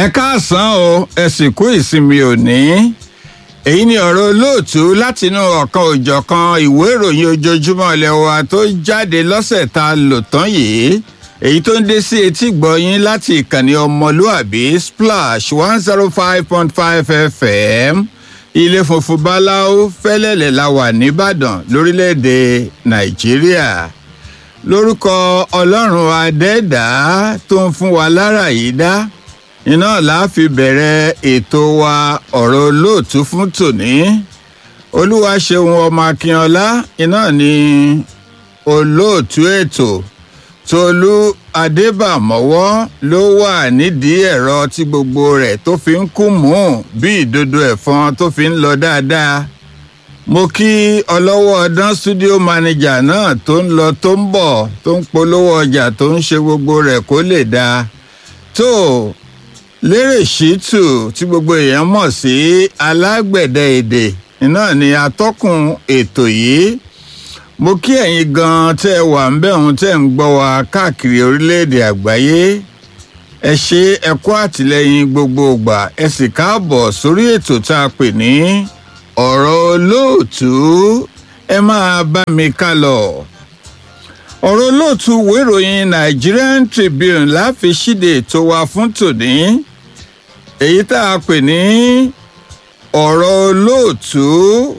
ẹ káàsán o ẹ sì kú ìsinmi òní èyí ni ọ̀rọ̀ olóòtú látinú ọ̀kan òjọ̀kan ìwé ìròyìn ojoojúmọ́ ilé wa tó jáde lọ́sẹ̀ tá a lò tán yìí èyí tó ń dé sí etí gbọ̀yìn láti ìkànnì ọmọlúàbí splash one zero five point five fm ilé funfun báláú fẹ́lẹ́lẹ̀ la wà nìbàdàn lórílẹ̀‐èdè nàìjíríà lórúkọ ọlọ́run adẹ́dá tó ń fún wa lára yìí dá iná la fi bẹ̀rẹ̀ ètò wa ọ̀rọ̀ olóòtú fún tòní olúwa ṣeun ọmọ akínọlá iná ni olóòtú ètò tolú adébàmọ́wọ́ ló wà nídìí ẹ̀rọ tí gbogbo rẹ̀ tó fi ń kú mú bí ìdodo ẹ̀fọn tó fi ń lọ dáadáa mo kí ọlọ́wọ́ ọdán studio manager náà tó ń lọ tó ń bọ̀ tó ń polówó ọjà tó ń ṣe gbogbo rẹ̀ kó lè dáa tó lérè ṣìtù tí gbogbo èèyàn mọ̀ sí alágbẹ̀dẹ èdè náà ni atọ́kùn ètò yìí mo kí ẹ̀yin gan-an tẹ́ ẹ wà ń bẹ̀ ń tẹ́ ń gbọ́ wa káàkiri orílẹ̀-èdè àgbáyé ẹ ṣe ẹ kú àtìlẹ́yìn gbogbo ìgbà ẹ sì káàbọ̀ sórí ètò tá a pè ní ọ̀rọ̀ olóòtú ẹ máa bá mi ká lọ. ọ̀rọ̀ olóòtú ìwé ìròyìn Nigerian Tribune láfi ṣíde ètò wa fún tòní èyí tá a pè ní ọ̀rọ̀ olóòtú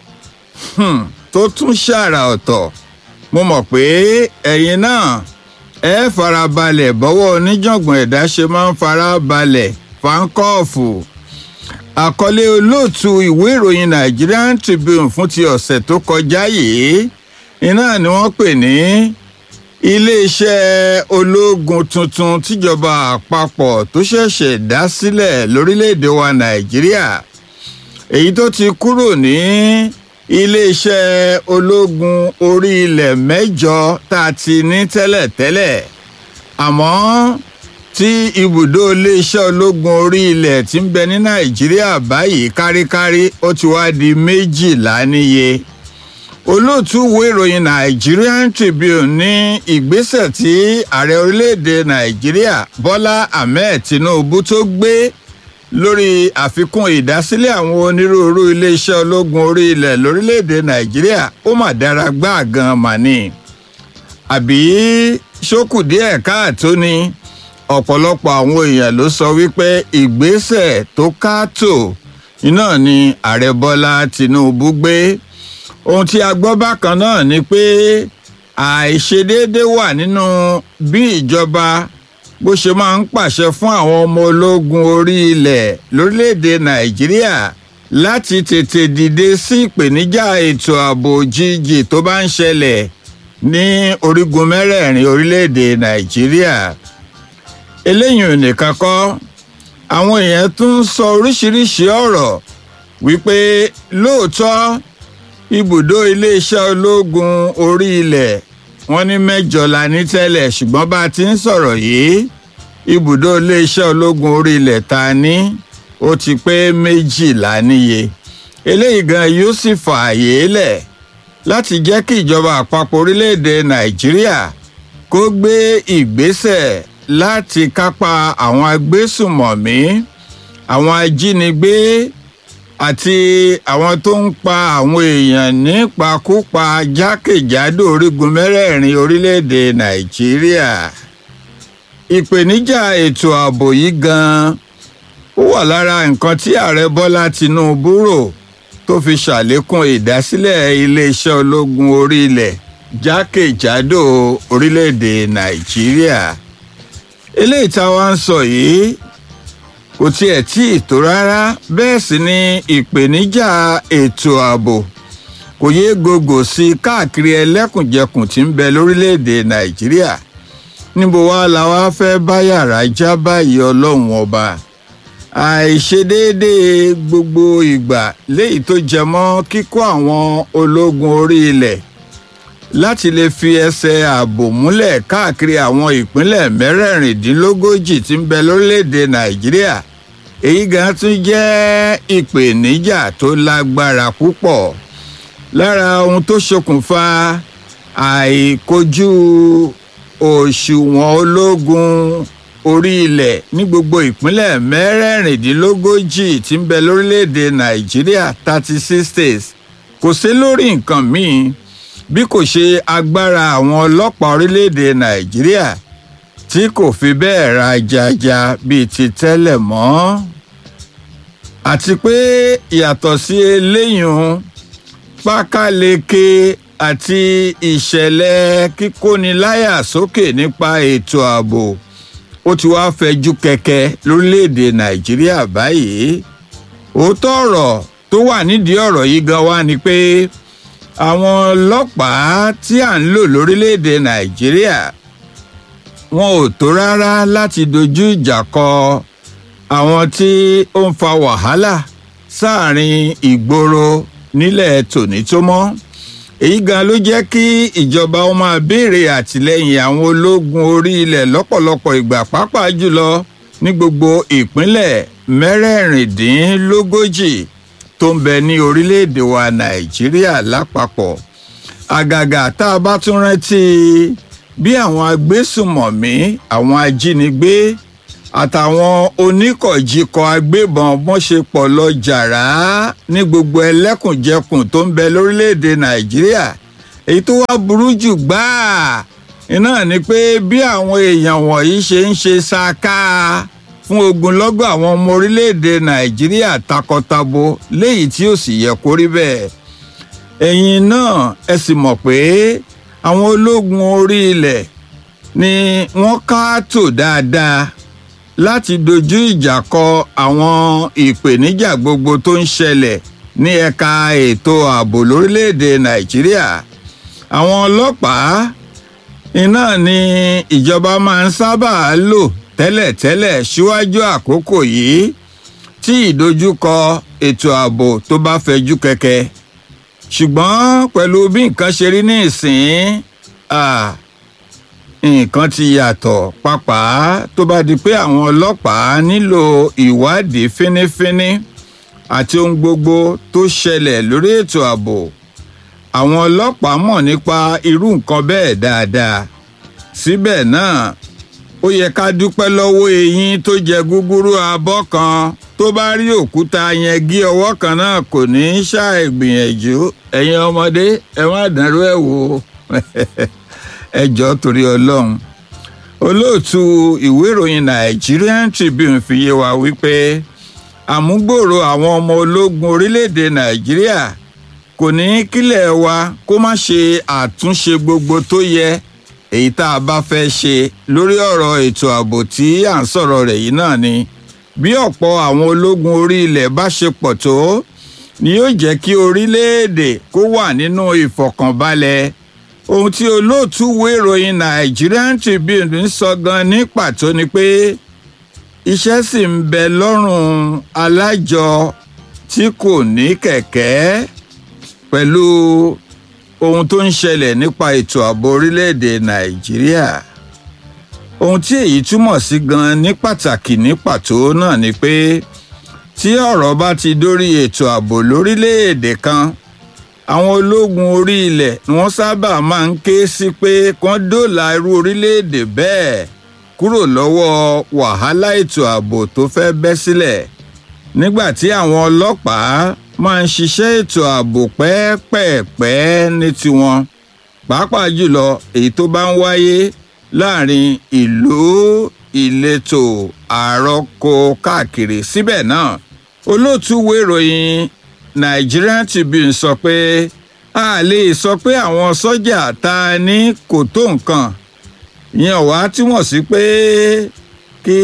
tó tún ṣàrà ọ̀tọ̀ mo mọ̀ pé ẹ̀yin náà ẹ farabalẹ̀ bọ́wọ́ oníjàngbọ̀n ẹ̀dá ṣe máa ń farabalẹ̀ fáńkọ́ọ̀fù àkọlé olóòtú ìwé ìròyìn Nigerian Tribune fún ti ọ̀sẹ̀ tó kọjá yìí iná ni wọ́n pè ní iléeṣẹ́ ológun tuntun tíjọba àpapọ̀ tó ṣẹ̀ṣẹ̀ dá sílẹ̀ lórílẹ̀‐èdè wa Nàìjíríà èyí tó ti kúrò ní iléeṣẹ́ ológun orí ilẹ̀ mẹ́jọ tá a ti ní tẹ́lẹ̀tẹ́lẹ̀ àmọ́ tí ibùdó iléeṣẹ́ ológun orí ilẹ̀ tí ń bẹ ní nàìjíríà báyìí káríkárí ó ti wá di méjìlá níye olóòtú ìwé ìròyìn Nigerian Tribune ní ìgbésẹ̀ tí ààrẹ orílẹ̀-èdè nàìjíríà bọ́lá ahmed tinubu tó gbé lórí àfikún ìdásílẹ̀ àwọn onírúurú iléeṣẹ́ ológun orí ilẹ̀ lórílẹ̀‐èdè nàìjíríà ó mà dára gbáà gan màní àbí ṣókù díẹ̀ káàtó ni ọ̀pọ̀lọpọ̀ àwọn èèyàn ló sọ wípé ìgbésẹ̀ tó káàtó iná ni ààrẹ bọ́lá tìǹbù gbé ohun tí a gbọ́ bákan náà ni pé àìṣedéédé wà nínú bí ìjọba bó ṣe máa ń pàṣẹ fún àwọn ọmọ ológun orí ilẹ̀ lórílẹ̀‐èdè nàìjíríà láti tètè dìde sí ìpèníjà ètò ààbò òjijì tó bá ń ṣẹlẹ̀ ní orígun mẹ́rẹ̀ẹ̀rin orílẹ̀‐èdè nàìjíríà eléyìí nìkan kọ́ àwọn èèyàn tún ń sọ oríṣiríṣi ọ̀rọ̀ wípé lóòótọ́ ibùdó iléeṣẹ́ ológun orí ilẹ̀ wọ́n ní mẹ́jọ la ní tẹ́lẹ̀ ṣùgbọ́n bá a ti ń sọ̀rọ̀ yìí ibùdó iléeṣẹ́ ológun orí ilẹ̀ ta ní ó ti pé méjìlá níye eléyìí gan yóò sì fààyè lẹ̀ láti jẹ́ kí ìjọba àpapọ̀ orílẹ̀-èdè nàìjíríà kó gbé ìgbésẹ̀ láti kápá àwọn agbésùmọ̀mí àwọn ajínigbé àti àwọn tó ń pa àwọn èèyàn nípakúpa jákèjádò orígun mẹ́rẹ̀ẹ̀rin orílẹ̀-èdè nàìjíríà ìpèníjà ètò ààbò yìí gan-an ó wà lára nǹkan tí ààrẹ bọ́lá tinubu rò tó fi ṣàlékún ìdásílẹ̀ iléeṣẹ́ ológun orí ilẹ̀ jákèjádò orílẹ̀-èdè nàìjíríà eléyìí táwa ń sọ yìí kò tiẹ̀ tí ì tó rárá bẹ́ẹ̀ sì ni ìpèníjà ètò ààbò kò yéé gògò sí i káàkiri ẹlẹ́kùnjẹkùn tí ń bẹ lórílẹ̀‐èdè nàìjíríà níbo wá la wá fẹ́ bá yàrá já báyìí ọlọ́run ọba àìṣedéédéé gbogbo ìgbà léyìí tó jẹ mọ́ kíkó àwọn ológun orí ilẹ̀ láti lè fi ẹsẹ̀ ààbò múlẹ̀ káàkiri àwọn ìpínlẹ̀ mẹ́rẹ̀ẹ̀rìndínlógójì tí ń bẹ lórílẹ̀‐èdè nàìjíríà èyí gan tún jẹ́ ìpèníjà tó lágbára púpọ̀ lára ohun tó ṣokùnfà àìkojú òṣùwọ̀n ológun orí ilẹ̀ ní gbogbo ìpínlẹ̀ mẹ́rẹ̀ẹ̀rìndínlógójì tí ń bẹ lórílẹ̀‐èdè nàìjíríà thirty six states kò sí lórí nǹkan míì bí kò ṣe agbára àwọn ọlọ́pàá orílẹ̀‐èdè nàìjíríà tí kò fi bẹ́ẹ̀ ra jaja bíi ti tẹ́lẹ̀ mọ́ àti pé yàtọ̀ sí eléyìí pákáleke àti ìṣẹ̀lẹ̀ kíkóniláyà sókè nípa ètò ààbò ó ti wá fẹjú kẹ̀kẹ́ lórílẹ̀‐èdè nàìjíríà báyìí òótọ́ ọ̀rọ̀ tó wà nídìí ọ̀rọ̀ yìí gan wá ni pé àwọn ọlọ́pàá tí à ń lò lórílẹ̀‐èdè nàìjíríà wọn ò tó rárá láti dojú ìjà kọ àwọn tí ó ń fa wàhálà sáàrin ìgboro nílẹ̀ tòní tó mọ́ èyí gan ló jẹ́ kí ìjọba ó máa béèrè àtìlẹ́yìn àwọn ológun orí ilẹ̀ lọ́pọ̀lọpọ̀ ìgbà pàápàá jùlọ ní gbogbo ìpínlẹ̀ mẹ́rẹ̀ẹ̀rìndínlógójì tó ń bẹ ní orílẹ̀-èdè wa nàìjíríà lápapọ̀ àgàgà tá a bá tún rántí bí àwọn agbésùmọ̀mí àwọn ajínigbé àtàwọn oníkọ̀jikọ̀ agbébọn wọ́n ṣe pọ̀ lọ jàrá ní gbogbo ẹlẹ́kùnjẹkùn tó ń bẹ lórílẹ̀‐èdè nàìjíríà èyí tó wá burú jù gbáà iná ni pé bí àwọn èèyàn wọ̀nyí ṣe ń ṣe ṣáká fún ogunlọ́gọ̀ àwọn ọmọ orílẹ̀‐èdè nàìjíríà takọtabo léyìí tí ó sì yẹ kó rí bẹ́ẹ̀ ẹ̀yin náà ẹ sì mọ̀ pé àwọn ológun orí ilẹ̀ ni wọ́n ká tò dáadáa láti dojú ìjà kọ àwọn ìpèníjà gbogbo tó ń ṣẹlẹ̀ ní ẹ̀ka ètò ààbò lórílẹ̀‐èdè nàìjíríà àwọn ọlọ́pàá iná ni ìjọba máa ń sábà lò tẹ́lẹ̀tẹ́lẹ̀ síwájú àkókò yìí tí ìdojúkọ ètò ààbò tó bá fẹjú kẹ̀kẹ́ ṣùgbọ́n pẹ̀lú bí nǹkan ṣe rí ní ìsìn nǹkan ti yàtọ̀ pàápàá tó bá di pé àwọn ọlọ́pàá nílò ìwádìí fínífíní àti ohun gbogbo tó ṣẹlẹ̀ lórí ètò ààbò àwọn ọlọ́pàá mọ̀ nípa irú nǹkan bẹ́ẹ̀ dáadáa síbẹ̀ náà ó yẹ ká dúpẹ́ lọ́wọ́ eyín tó jẹ gúgúrú abọ́ kan tó bá rí òkúta yẹn gé ọwọ́ kan náà kò ní í ṣàìgbìyànjú ẹ̀yin ọmọdé ẹ má dàrú ẹ̀ wò ẹ jọ̀ọ́ torí ọlọ́run olóòtú ìwé ìròyìn Nigerian Tribune fi yé wa wípé àmúgbòòrò àwọn ọmọ ológun orílẹ̀-èdè Nàìjíríà kò ní kílẹ̀ wa kó má ṣe àtúnṣe gbogbo tó yẹ èyí tá a bá fẹ́ ṣe lórí ọ̀rọ̀ ètò ààbò tí à ń sọ̀rọ̀ rẹ̀ yìí náà ni bí ọ̀pọ̀ àwọn ológun orí ilẹ̀ bá ṣe pọ̀ tó ni yóò jẹ́ kí orílẹ̀-èdè kó wà nínú ìfọ̀kànbalẹ̀ ohun tí olóòtú ìwé ìròyìn Nigerian Tribune ń sọ gan ní pàtó ni pé iṣẹ́ sì ń bẹ lọ́rùn alájọ tí kò ní kẹ̀kẹ́ pẹ̀lú ohun tó ń ṣẹlẹ̀ nípa ètò ààbò orílẹ̀-èdè Nàìjíríà ohun tí èyí túmọ̀ sí gan ní pàtàkì ní pàtó náà ni pé tí ọ̀rọ̀ bá ti dórí ètò ààbò lórílẹ̀-èdè kan àwọn ológun orí ilẹ̀ ni wọ́n sábà máa ń ké sí pé kán dóòlà irú orílẹ̀-èdè bẹ́ẹ̀ kúrò lọ́wọ́ wàhálà ètò ààbò tó fẹ́ bẹ́ sílẹ̀ nígbà tí àwọn ọlọ́pàá máa ń ṣiṣẹ́ ètò ààbò pẹ́ẹ́pẹ́ẹ́pẹ́ ní tiwọn pàápàá jùlọ èyí tó bá ń wáyé láàrin ìlú ìletò àròkọ káàkiri síbẹ̀ náà olóòtú wo ìròyìn Nigerian Tribune sọ pé a lè sọ pé àwọn sọ́jà tá a ní kò tó nǹkan ìyẹn wá túmọ̀ sí pé kí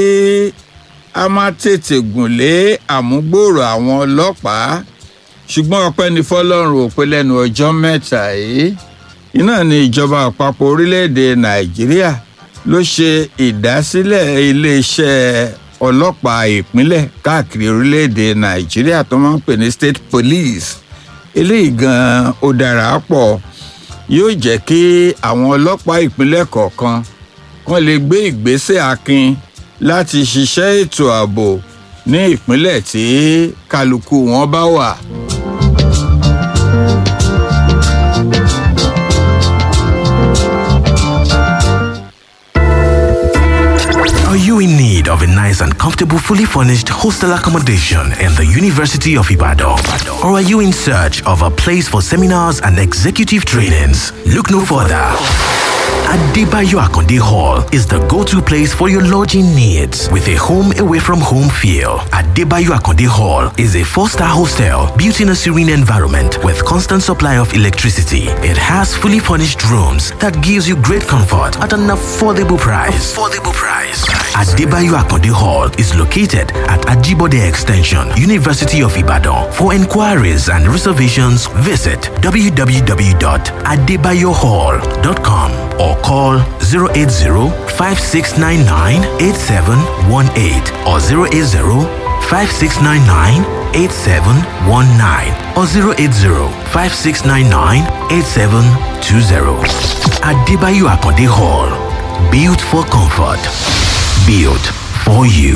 a má tètè gùn lé àmúgbòòrò àwọn ọlọ́pàá ṣùgbọ́n ọpẹ́ ní fọlọ́run ò pé lẹ́nu ọjọ́ mẹ́ta yìí iná ni ìjọba àpapọ̀ orílẹ̀-èdè nàìjíríà ló ṣe ìdásílẹ̀ iléeṣẹ́ ọlọ́pàá ìpínlẹ̀ káàkiri orílẹ̀-èdè nàìjíríà tó máa ń pè ní state police eléyìí gan-an ó dára pọ̀ yóò jẹ́ kí àwọn ọlọ́pàá ìpínlẹ̀ kọ̀ọ̀kan kan lè gbé ìgbésẹ̀ akin láti ṣiṣẹ́ ètò ààbò ní ìpínlẹ̀ tí kálukú wọn bá wà. Are you you in need of a nice and comfortable, fully furnished hostel accommodation in the University of Ibadan? Or are you in search of a place for seminars and executive trainings? Look no further. Adebayo Akonde Hall is the go-to place for your lodging needs with a home away from home feel. Adebayo Akonde Hall is a four-star hostel built in a serene environment with constant supply of electricity. It has fully furnished rooms that gives you great comfort at an affordable price. Affordable price. Adebayo Akonde Hall is located at Ajibode Extension, University of Ibadan. For inquiries and reservations, visit www.adebayohall.com or call 080-5699-8718 or 080-5699-8719 or 080-5699-8720. Adebayo Akonde Hall. Built for comfort. Built for you.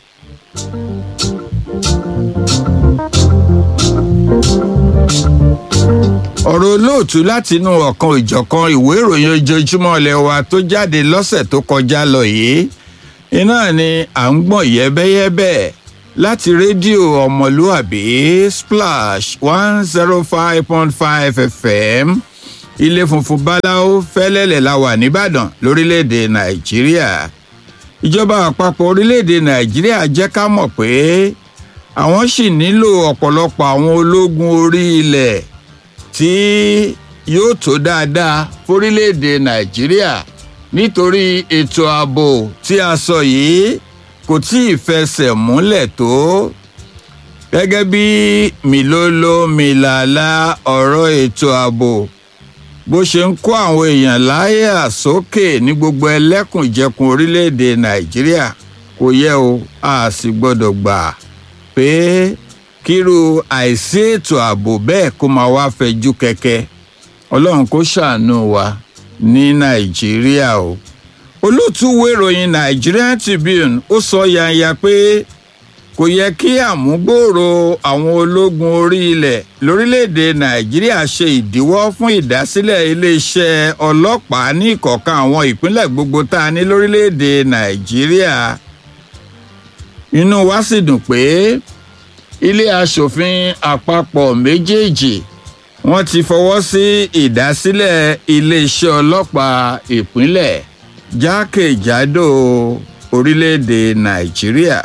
ọ̀rọ̀ olóòtú látinú ọ̀kan ìjọ̀kan ìwé ìròyìn ojoojúmọ́ ilé wa tó jáde lọ́sẹ̀ tó kọjá lọ yìí iná ni à ń gbọ̀n yẹ́bẹ́yẹ́bẹ́ láti rédíò ọmọlúàbí splash one zero five point five fm ilé funfun báláwo fẹ́lẹ́lẹ̀ la wà nìbàdàn lórílẹ̀‐èdè nàìjíríà ìjọba àpapọ̀ orílẹ̀‐èdè nàìjíríà jẹ́ ká mọ̀ pé àwọn sì nílò ọ̀pọ̀lọpọ̀ àwọn ológun orí ilẹ̀ tí yóò tó dáadáa fórílẹ̀‐èdè nàìjíríà nítorí ètò ààbò tí a sọ yìí kò tí ì fẹsẹ̀ múlẹ̀ tó gẹ́gẹ́ bí mìlóló mìlàlá ọ̀rọ̀ ètò ààbò bó ṣe ń kó àwọn èèyàn láyà sókè ní gbogbo ẹlẹ́kùnjẹkùn orílẹ̀‐èdè nàìjíríà kò yẹ o a sì gbọ́dọ̀ gbà pé kírú àìsí ètò ààbò bẹ́ẹ̀ kó máa wá fẹjú kẹ̀kẹ́ ọlọ́run kó ṣàánú wa ní nàìjíríà o olótùwé ìròyìn nigerian tribune ó sọ yanya pé kò yẹ kí àmúgbòòrò àwọn ológun orí ilẹ̀ lórílẹ̀‐èdè nàìjíríà ṣe ìdíwọ́ fún ìdásílẹ̀ iléeṣẹ́ ọlọ́pàá ní ìkọ̀ọ̀kan àwọn ìpínlẹ̀ gbogbo tá a ní lórílẹ̀‐èdè nàìjíríà inú wa sì dùn pé ilé asòfin àpapọ̀ méjèèjì wọ́n ti fọwọ́ sí ìdásílẹ̀ iléeṣẹ́ ọlọ́pàá ìpínlẹ̀ jákèjádò orílẹ̀‐èdè nàìjíríà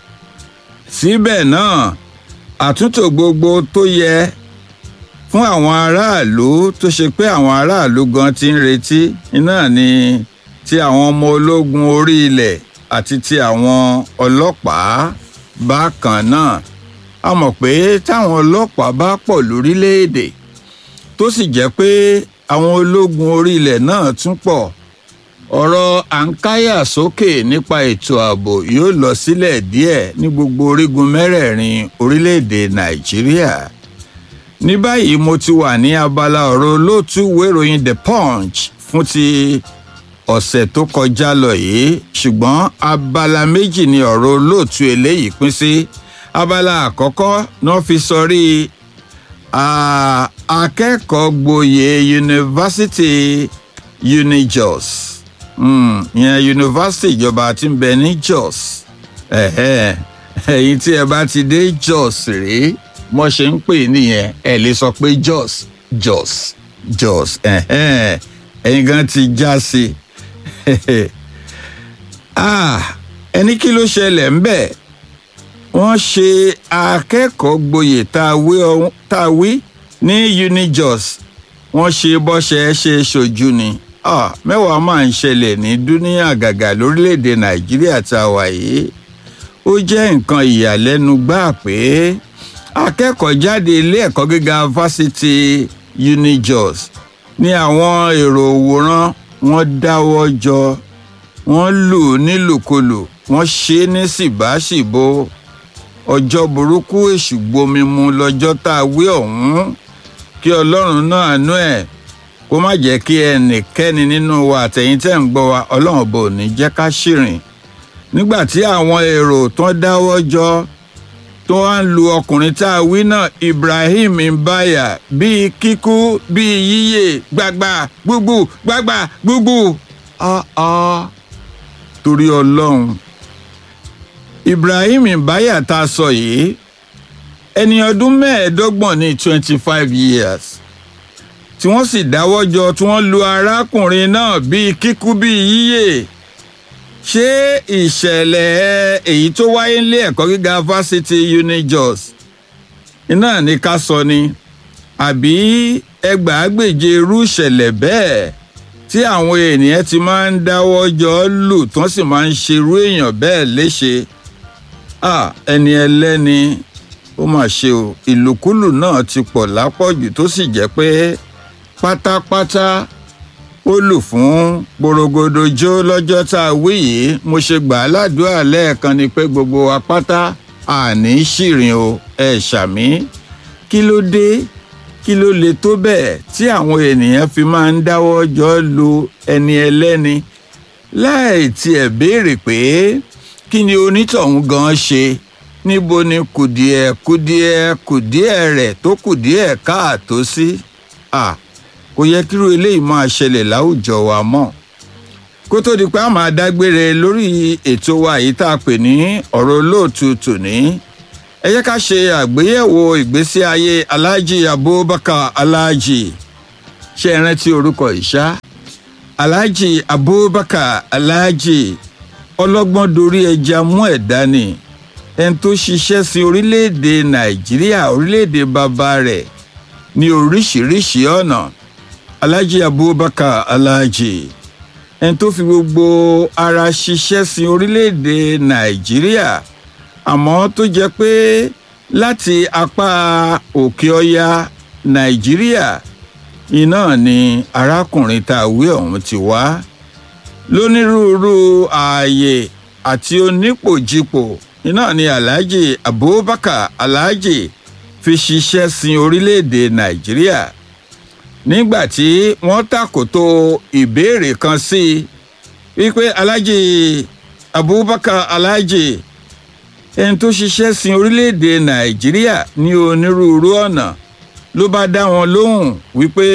síbẹ̀ náà àtúntò gbogbo tó yẹ fún àwọn aráàlú tó ṣe pé àwọn aráàlú gan ti ń retí iná ni ti àwọn ọmọ ológun orí ilẹ̀ àti ti àwọn ọlọ́pàá bákan náà a mọ̀ pé táwọn ọlọ́pàá bá pọ̀ lórílẹ̀‐èdè tó sì jẹ́ pé àwọn ológun orí ilẹ̀ náà tún pọ̀ ọ̀rọ̀ àǹkáyà sókè nípa ètò ààbò yóò lọ sílẹ̀ díẹ̀ ní gbogbo orígun mẹ́rẹ̀ẹ̀rin orílẹ̀‐èdè nàìjíríà ní báyìí mo ti wà ní abala ọ̀rọ̀ olóòtú ìròyìn the punch fún ti ọ̀sẹ̀ tó kọjá lọ yìí ṣùgbọ́n abala méjì ni ọ̀rọ̀ olóòtú eléyìí pín sí abala àkọ́kọ́ náà fi sọrí akẹ́kọ̀ọ́ gboyè yunifásitì unijos ìyẹn yunifásitì ìjọba tí ń bẹ ní jos ẹ̀yin tí ẹ bá ti dé jos rèé mo ṣe ń pè nìyẹn ẹ lè sọ pé jos jos jos ẹ̀yin gan ti já sí ẹni kí ló ṣẹlẹ̀ ń bẹ̀ wọ́n ṣe akẹ́kọ̀ọ́ gboyè tá a wí ní unijos wọ́n ṣe bọ́ṣẹ́ ṣe ṣojú ni mẹ́wàá máa ń ṣẹlẹ̀ ní dúníà gàgà lórílẹ̀‐èdè nàìjíríà tá a wà yìí ó jẹ́ nǹkan ìyàlẹ́nu gbáà pé akẹ́kọ̀ọ́ jáde ilé ẹ̀kọ́ gíga fásitì unijos ní àwọn èrò òwòrán wọn dáwọ́ jọ wọ́n lù nílùkulù wọ́n ṣe é ní síbáṣìbò ọjọ́ burúkú èṣù gbomi mu lọ́jọ́ tá a wí ọ̀hún kí ọlọ́run náà nú ẹ̀ kó má jẹ́ kí ẹnìkẹ́ni nínú wa àtẹ̀yìn tẹ̀ ń gbọ́ wa ọlọ́run bò ní jẹ́ ká ṣìrìn nígbà tí àwọn èrò tán dáwọ́ jọ tó wá ń lu ọkùnrin tá a wí náà ibrahim mbaya bíi kíkú bíi yíyè gbagba gbugbu gbagba gbugbu torí ọlọ́run ibrahim ibaya tá a sọ yìí ẹni ọdún mẹ́ẹ̀ẹ́dọ́gbọ̀n ní twenty five years tí wọ́n sì dáwọ́ jọ tí wọ́n lu arákùnrin náà bíi kíkú bíi yíyè ṣé ìṣẹ̀lẹ̀ èyí tó wáyé nílé ẹ̀kọ́ gíga fásitì unijos iná ní ká sọ ni àbí ẹgbàágbèje irú ìṣẹ̀lẹ̀ bẹ́ẹ̀ tí àwọn ènìyàn ti máa ń dáwọ́ jọ lù tí wọ́n sì máa ń ṣerú èèyàn bẹ́ẹ̀ léṣe ẹni ẹlẹ́ni ó mà ṣe o ìlùkulù náà ti pọ̀ lápọ̀jù tó sì jẹ́ pé pátápátá ó lù fún gbòrògbòdò jó lọ́jọ́ tá a wí yìí mo ṣe gbà á ládùúgbò lẹ́ẹ̀kan ni pé gbogbo wa pátá àní ṣìrìn o ẹ ṣàmí kí ló dé kí ló le tó bẹ́ẹ̀ tí àwọn ènìyàn fi máa ń dáwọ́ jọ lu ẹni ẹlẹ́ni láì tiẹ̀ béèrè pé kí ni onítọ̀hún gan ṣe níbo ni kùdìẹ̀ kùdìẹ̀ kùdìẹ̀ rẹ̀ tó kùdìẹ̀ káàtó sí à kò yẹ kírú eléyìí máa ṣẹlẹ̀ láwùjọ wa mọ́ kó tó di pé a máa dágbére lórí ètò wa yìí tá a pè ní ọ̀rọ̀ olóòtú tòní ẹ jẹ́ ká ṣe àgbéyẹ̀wò ìgbésí ayé aláàjì abubakar aláàjì ṣe é rántí orúkọ ìṣá aláàjì abubakar aláàjì ọlọ́gbọ́n dorí ẹja mú ẹ̀dá ni ẹni tó ṣiṣẹ́ sí orílẹ̀-èdè nàìjíríà orílẹ̀-èdè bàbá rẹ̀ ní oríṣiríṣi ọ̀nà aláàjì abubakar aláàjì ẹni tó fi gbogbo ara ṣiṣẹ́ sí orílẹ̀-èdè nàìjíríà àmọ́ tó jẹ́ pé láti apá òkè ọya nàìjíríà iná ni arákùnrin tá a wí ọ̀hún ti wá lónírúurú ààyè àti onípòjìpò iná ni alhaji abubakar alhaji fi ṣiṣẹ́ sin orílẹ̀-èdè nàìjíríà nígbà tí wọ́n tàkòtò ìbéèrè kan sí i wípé alhaji abubakar alhaji ẹni tó ṣiṣẹ́ sin orílẹ̀-èdè nàìjíríà ní onírúurú ọ̀nà ló bá dá wọn lóhùn wípé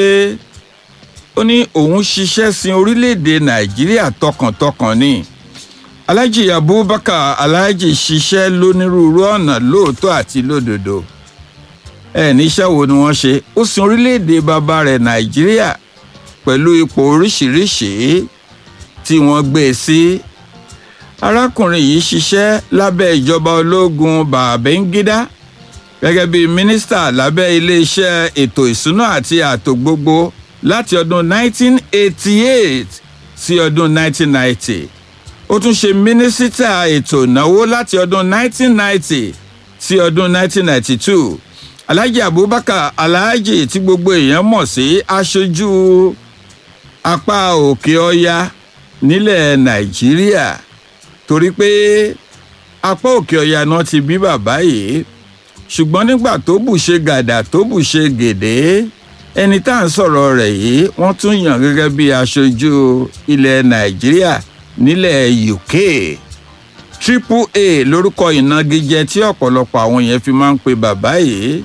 ó ní òun ṣiṣẹ́ sin orílẹ̀-èdè nàìjíríà tọkàntọkàn ni alhaji abubakar alhaji ṣiṣẹ́ lónírúurú ọ̀nà lóòótọ́ àti lódodo ẹ níṣẹ́ wo ni wọ́n ṣe ó sin orílẹ̀-èdè bàbá rẹ̀ nàìjíríà pẹ̀lú ipò oríṣiríṣi tí wọ́n gbé e sí arákùnrin yìí ṣiṣẹ́ lábẹ́ ìjọba ológun bàbẹ́ngídá gẹ́gẹ́ bí mínísítà lábẹ́ iléeṣẹ́ ètò ìsúná àti ààtò gbogbo láti ọdún 1988 sí ọdún 1990 ó tún ṣe mínísítà ètò ìnáwó láti ọdún 1990 sí ọdún 1992 alhaji abubakar alhaji tí gbogbo èèyàn mọ̀ sí aṣojú apá òkè ọya nílẹ̀ nàìjíríà torí pé apá òkè ọya náà ti bí bàbá yìí ṣùgbọ́n nígbà tó bù ṣe gàdà tó bù ṣe gèdè ẹni tá à ń sọ̀rọ̀ rẹ̀ yìí wọ́n tún yàn gẹ́gẹ́ bí aṣojú ilẹ̀ nàìjíríà nílẹ̀ uk triple a lórúkọ ìnagijẹ tí ọ̀pọ̀lọpọ̀ àwọn yẹn fi máa ń pe bàbá yìí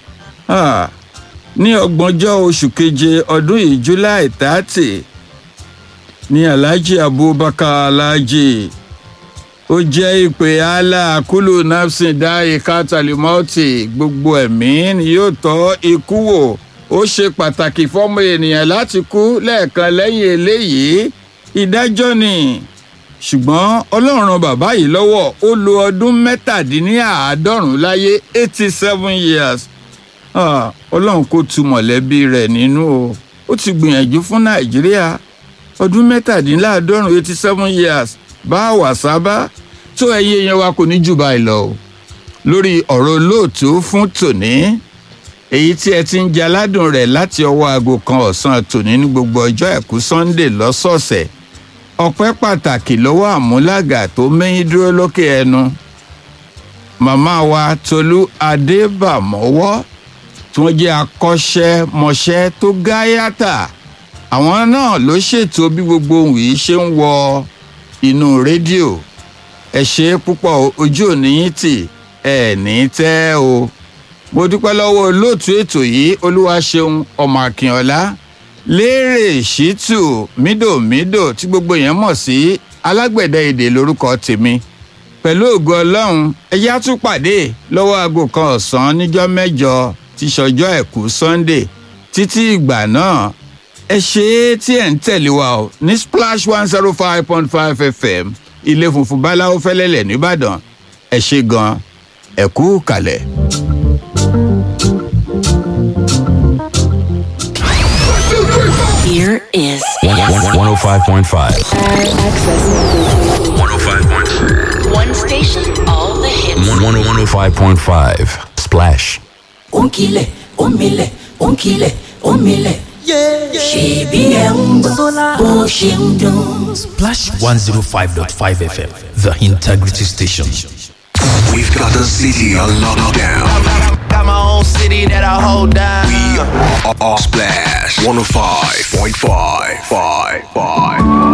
ní ọgbọ̀njọ́ oṣù keje ọdún yìí july thirty ní alhaji abubakar alhaji ó jẹ́ ìpè allah kúlù nafsin dáì kátàlímọ́tì gbogbo ẹ̀mí ni yóò tọ́ ikú wò ó ṣe pàtàkì fọ́mọ ènìyàn láti kú lẹ́ẹ̀kan lẹ́yìn eléyìí ìdájọ́ ni ṣùgbọ́n ọlọ́run bàbá yìí lọ́wọ́ ó lo ọdún mẹ́tàdínláàádọ́rùn láyé eighty seven years ọlọ́run kò tu mọ̀lẹ́bí rẹ̀ nínú o ó ti gbìyànjú fún nàìjíríà ọdún mẹ́tàdínláàádọ́rùn eighty seven years bá wà sábà tó ẹyẹ yẹn wa kò ní jù báyìí lọ o lórí ọ̀rọ̀ olóòtú fún tòní èyí tí ẹ ti ń jẹ aládùn rẹ̀ láti ọwọ́ aago kan ọ̀sán tòní ní gbogbo ọjọ́ àìkú sunday lọ́sọ̀ọ̀sẹ̀ ọpẹ́ pàtàkì lọ́wọ́ àmúlàgà tó mẹ́yìn dúró lókè ẹnu màmá wa tolú adébàmọ́wọ́ tí wọ́n jẹ́ akọ́ṣẹ́mọṣẹ́ tó gáyàtà àwọn náà ló ṣètò bí gbogbo ohun yìí ṣe ń wọ inú rédíò ẹ ṣe púpọ̀ ojú òní yín tì ẹ ní tẹ́ o mo dúpẹ́ lọ́wọ́ olóòtú ètò yìí olúwaṣeun ọmọ akínọlá lérè ṣítù mídòmídò tí gbogbo èèyàn mọ̀ sí alágbẹ̀dẹ èdè lórúkọ tèmi pẹ̀lú ògo ọlọ́run ẹ̀yà tún pàdé lọ́wọ́ aago kan ọ̀sán níjọ́ mẹ́jọ tí ṣọjọ́ ẹ̀kú sunday títí ìgbà náà ẹ ṣe é tí ẹ̀ ń tẹ̀lé wa o ní splash one zero five point five fm ilé funfun báláwo fẹ́lẹ́lẹ̀ nìbàdàn ẹ ṣe gan ẹ kú kalẹ̀. Here is 105.5. access. 105.5. One station, all the hits. 105.5. Splash. ònkìlẹ̀ òmìlẹ̀ ònkìlẹ̀ òmìlẹ̀. ṣèbí ẹ̀ ń gbọ́ bó ṣe ń dún. Splash 105.5 FM, the integrity station. We've got the city on lockdown. Got my own city that I hold down. We are Splash 105.5. Five, five, five.